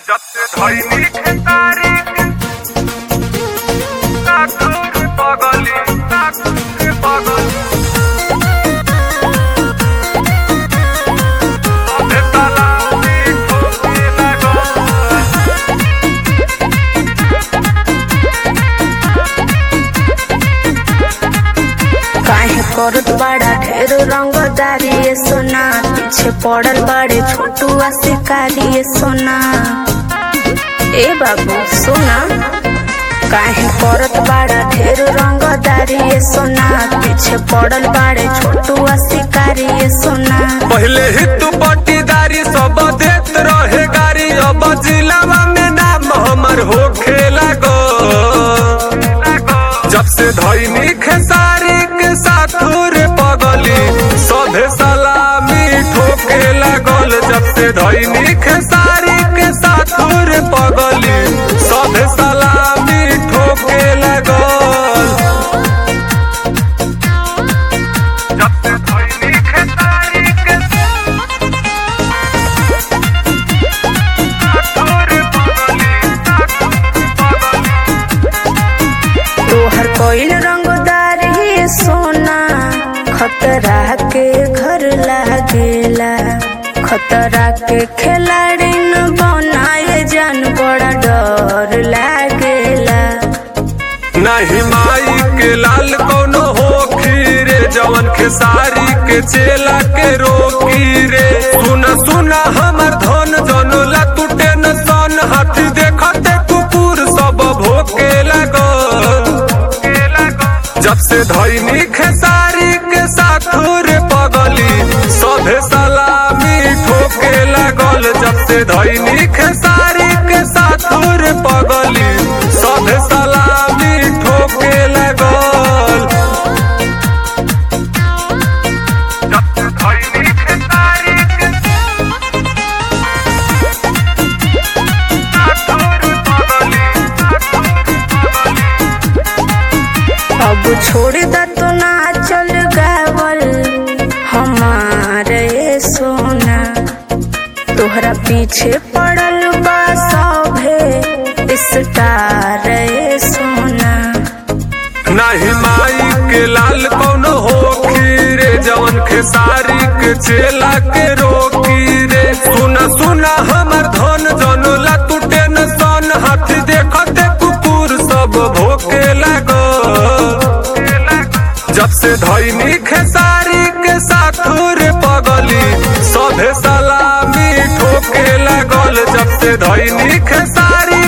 जब से धइनी खेसारी काकुर पगली काकुर पगली तबे तलाशी ठोके लागल काहे करत बड़ा ढेर रंगदारी ये सोना पीछे पड़ल बड़े छोटुआ शिकारी ये सोना ए बाबू सोना काहे करत बड़ा ढेर रंगदारी ये सोना पीछे पड़ल बड़े छोटुआ शिकारी ये सोना पहले ही तू पट्टीदारी सब देत रहे गारी अब जिलावा में नाम हमर हो खेला गो जब से धैनी खेसारी के साथ रे पगली सभे सलामी ठोके लागल जब से धैनी खेसारी के साथ रे पगली सभे सलामी ठोके लागल जब से धइनी खेसारी के काकुर पगली काकुर पगली तोहर कोइल रंगदारी ये सोना खतरा के घर लागेला खतरा के खिलाड़ी न बनाए जान बड़ा डर लागेला नाही माई के लाल कोनो हो रे जवन खेसारी के चेला के रोकी रे सुना सुना हमर धन जनला टूटे न सन हाथी देखते कुकुर सब भोके लगो जब से धैनी खेसारी के साथ रे पगली सभे सलामी ठोके लागल जब से धैनी खेसारी के साथ रे पगली सभे सलामी ठोके लागल जब से धइनी खेसारी के काकुर पगली काकुर पगली अब छोड़ द तो ना चल गावल हमारे सोना तोहरा पीछे पड़ल बा सभे स्टार ये सोना नाही माई के लाल कोनो हो रे जवन खेसारी के चेला के रोकी रे सुना सुना हमर धन जनला टूटे न सन हाथी देखते कुकुर सब भोके लागो जब से धैनी खेसारी के साथ रे पगली सभे सलामी ठोके लागल जब से धैनी खेसारी